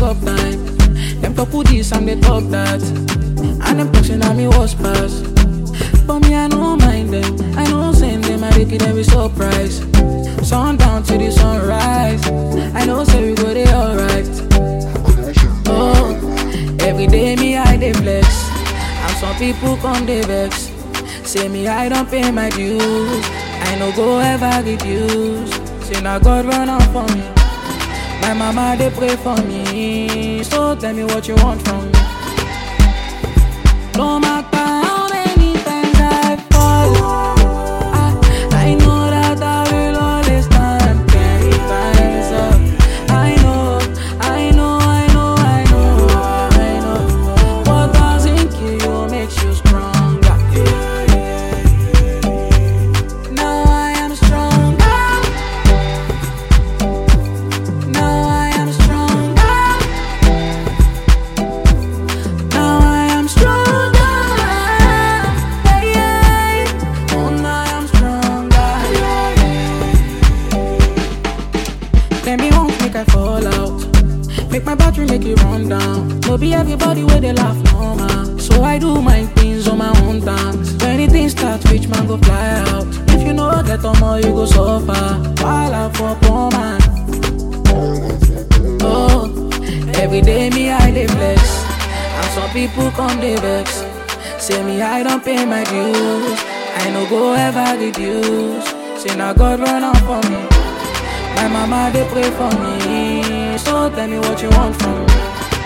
tough time. Them talk who this and they talk that. And them talking at me was pass. But me, I don't mind them. I know send them, I make it every surprise. Sundown to the sunrise. I know say we go there alright. Oh, every day me I dey flex, and some people come dey vex. Say me I don't pay my dues, I no go ever reduce. Say now God run out for me, my mama they pray for me. So tell me what you want from me. No matter how many times I fall, I, I know that I will always stand ten times up. I know, I know, I know, I know, I know. What doesn't kill you makes you stronger. Now I am stronger. Now I am stronger. Now I am stronger. Yeah, yeah. Oh, now I am stronger. Tell me won't make I fall out. Make my battery make it run down. No be everybody where they laugh no man. So I do my things on my own terms. When anything starts, rich man go fly out. If you know get on more, you go suffer. While I for poor man. Oh, every day me I dey flex, and some people come dey vex. Say me I don't pay my dues, I no go ever reduce. Say now God run out for me, my mama they pray for me. So tell me what you want from me.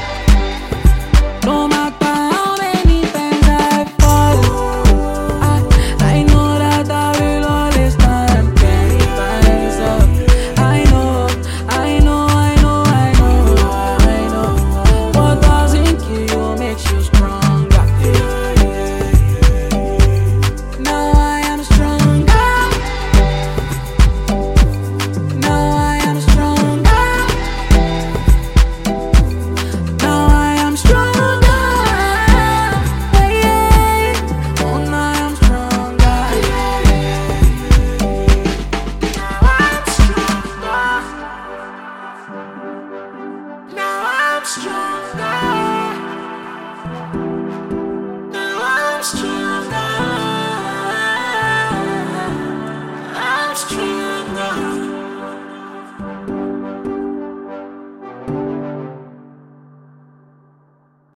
No matter how many times I fall, I, I know that I will always stand ten times up. I know, I know, I know, I know, I know. What doesn't kill you makes you stronger. Now I am stronger. Now I am stronger. Now I am stronger. Yeah, yeah. Oh, now I am stronger. Now I'm stronger. Now I'm stronger. Now I'm stronger. I'm stronger.